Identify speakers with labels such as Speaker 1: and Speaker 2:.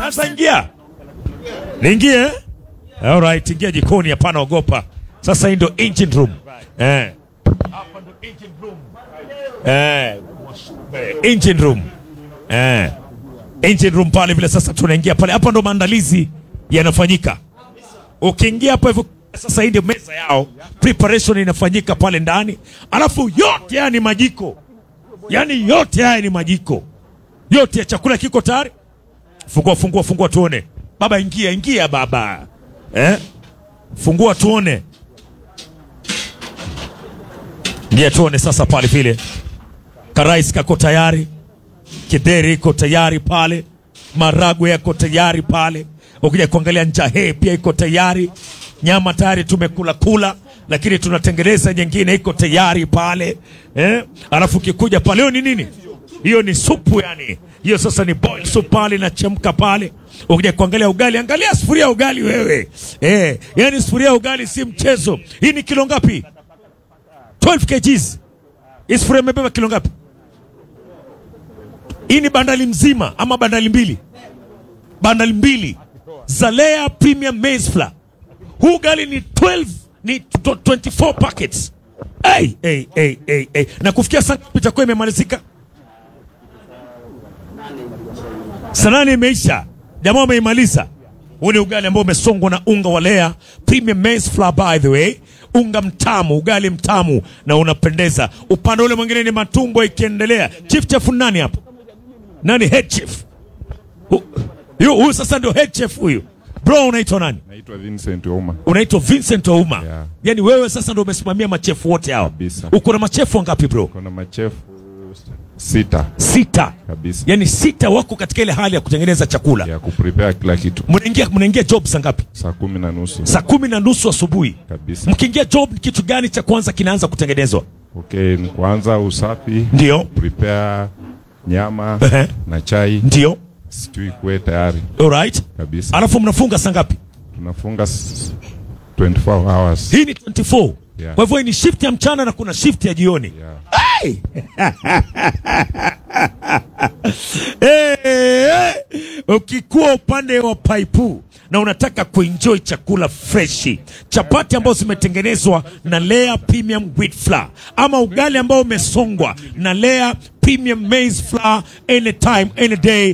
Speaker 1: Sasa ingia. Niingie? eh? All right, ingia jikoni hapana ogopa. Sasa hii ndio engine room. Eh. Hapa ndio engine room. Eh. Engine room. Eh. Engine room pale vile sasa tunaingia pale. Hapa ndo maandalizi yanafanyika. Ukiingia hapo hivyo sasa hii ndio meza yao. Preparation inafanyika pale ndani. Alafu yote haya ni majiko. Yaani yote haya ni majiko. Yote ya chakula kiko tayari. Fungua fungua fungua tuone. Baba ingia ingia baba. Eh? Fungua tuone. Ingia tuone sasa pale vile. Karais kako tayari. Kidheri iko tayari pale. Maragwe yako tayari pale. Ukija kuangalia njahe pia iko tayari. Nyama tayari tumekula kula, lakini tunatengeneza nyingine iko tayari pale eh? Alafu ukikuja pale, hiyo ni nini? Hiyo ni supu yani. Hiyo sasa ni boil soup pale inachemka pale. Ukija kuangalia ugali, angalia sufuria ya ugali wewe eh, yani sufuria ya ugali si mchezo. Hii ni kilo ngapi? 12 kgs. Hii sufuria imebeba kilo ngapi? Hii ni bandali mzima ama bandali mbili? Bandali mbili za Lea Premium Maize Flour. Huu ugali ni 12 ni tw- 24 packets. Hey, hey, hey, hey, hey. Na kufikia saa ngapi itakuwa imemalizika? Saa nane imeisha, jamaa wameimaliza. Huu ni ugali ambao umesongwa na unga wa Lea Premium Maize Flour, by the way, unga mtamu, ugali mtamu na unapendeza. Upande ule mwingine ni matumbo ikiendelea. Chief chef ni nani hapo? Nani head chef? Hu- Yu- Huyu sasa ndio head chef huyu. Bro, unaitwa nani?
Speaker 2: Naitwa Vincent Ouma.
Speaker 1: Unaitwa Vincent Ouma.
Speaker 2: Yeah.
Speaker 1: Yaani wewe sasa ndio umesimamia machefu wote hao.
Speaker 2: Kabisa.
Speaker 1: Uko na machefu wangapi bro?
Speaker 2: Kuna machefu sita
Speaker 1: Sita.
Speaker 2: kabisa
Speaker 1: Yaani sita wako katika ile hali ya kutengeneza chakula.
Speaker 2: ya kuprepare kila kitu
Speaker 1: Mnaingia mnaingia job saa ngapi?
Speaker 2: saa kumi na nusu
Speaker 1: Saa kumi na nusu asubuhi.
Speaker 2: kabisa.
Speaker 1: Mkiingia job ni kitu gani cha kwanza kinaanza kutengenezwa?
Speaker 2: Okay, ni kuanza usafi,
Speaker 1: Ndio.
Speaker 2: prepare nyama
Speaker 1: Ehe.
Speaker 2: na chai,
Speaker 1: Ndio.
Speaker 2: stew ikuwe tayari
Speaker 1: Alright.
Speaker 2: kabisa.
Speaker 1: Alafu mnafunga saa ngapi?
Speaker 2: Tunafunga s- 24 hours.
Speaker 1: Hii ni 24.
Speaker 2: Yeah.
Speaker 1: Kwa hivyo hii ni shift ya mchana na kuna shift ya jioni.
Speaker 2: Yeah.
Speaker 1: Hey! Eh, ukikuwa upande wa paipu na unataka kuenjoy chakula freshi, chapati ambazo zimetengenezwa na Lea Premium Wheat Flour ama ugali ambao umesongwa na Lea Premium Maize Flour, anytime any day